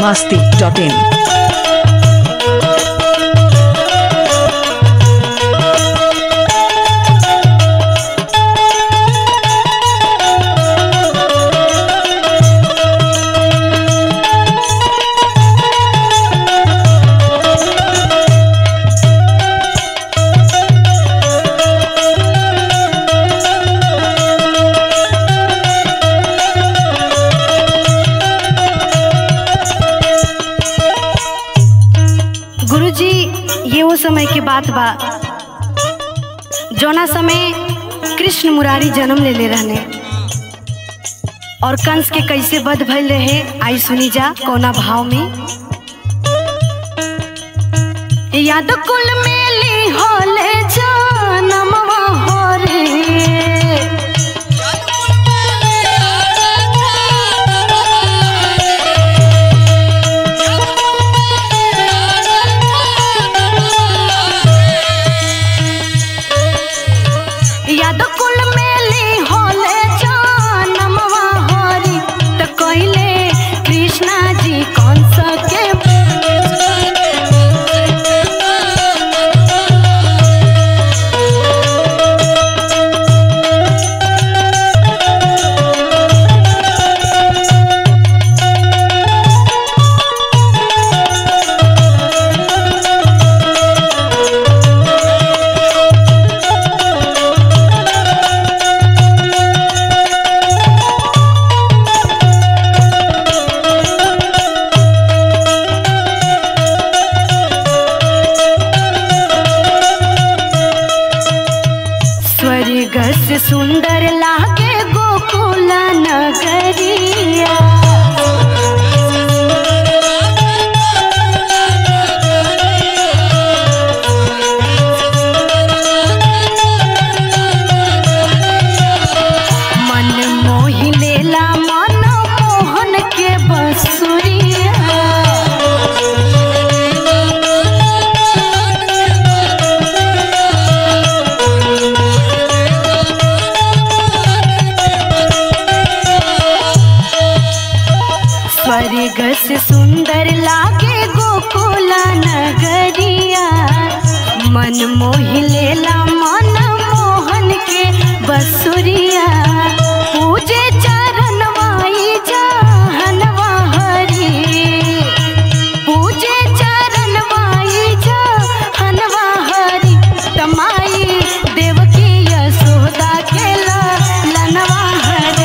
masti.in. गुरुजी ये वो समय की बात बा जौना समय कृष्ण मुरारी जन्म ले ले रहने और कंस के कैसे वध भइल रहे आई सुनी जा कोना भाव में याद कुल मेली होले जनमवा हो रे याद कुल मेली होले जनमवा होरी त कइले कृष्णा जी कंस के स्वर्ग से सुंदर लागे गोकुल नगरिया मन मोहि लेला मन मोहन के बसुरिया स्वर्ग से सुंदर लागे गोकुल नगरिया मन मोहि लेला मन मोहन के बसुरिया पूजे चरण माई जहनवा हरी पूजे चरण माई जहनवा हरी तमाई देवकी यशोदा के लनवा हरी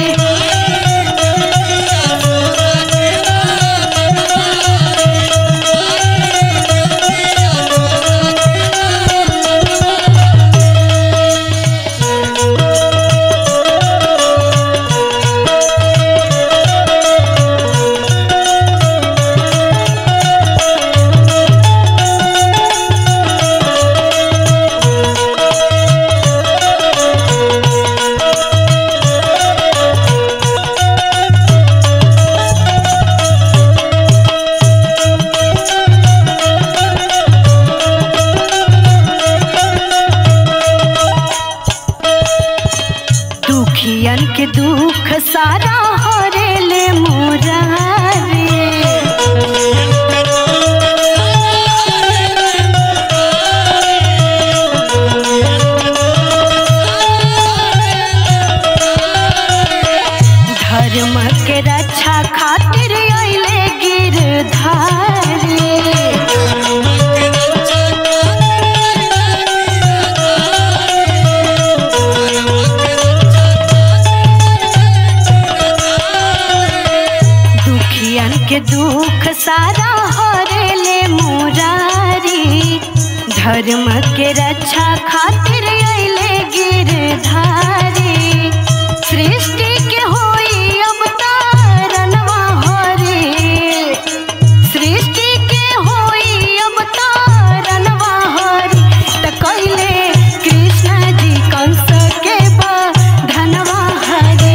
दुखियन के दुख सारा हरेले मोरारे धर्म के रक्षा खातिर अइले गिरधारी दुखियन के दुख सारा हरेले मुरारी धर्म के रक्षा खातिर अइले गिरधारी सृष्टि के होई अवतारनवा हरे सृष्टि के होई अवतारनवा हरे त कइले कृष्ण जी कंस के धनवा हरे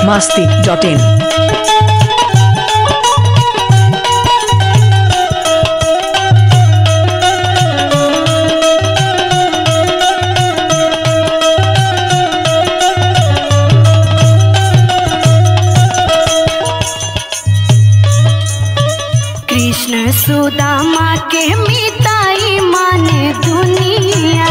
masti.in. कृष्ण सुदामा के मिताई माने दुनिया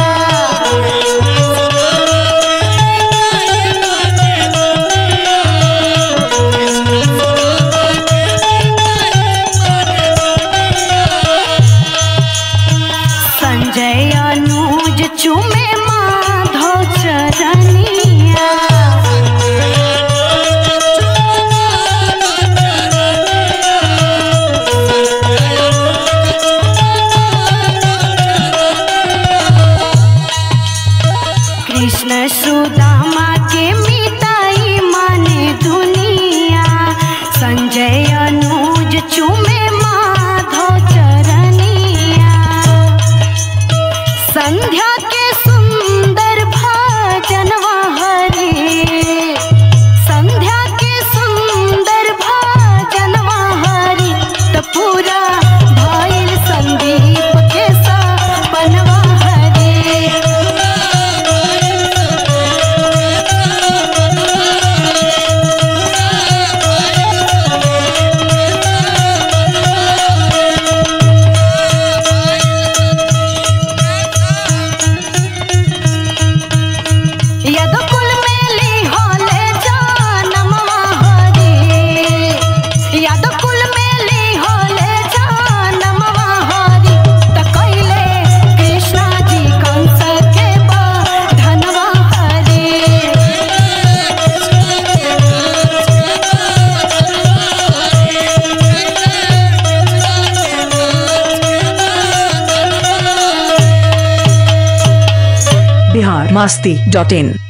संजय अनुज चुमे माधव चरनिया कृष्ण सुदामा के मिताई माने दुनिया संजय अनुज चुमे माधव चरनिया संध्या के सुंदर भजनवा हरे संध्या के सुंदर भजनवा हरे त पूरा भइल संदीप के सपनवा हरे यदकुल मेली होले जानमवा हरी यदकुल मेली होले जानमवा हरी त कइले कृष्णा जी कंस के बधनवा हरी Bihar masti.in.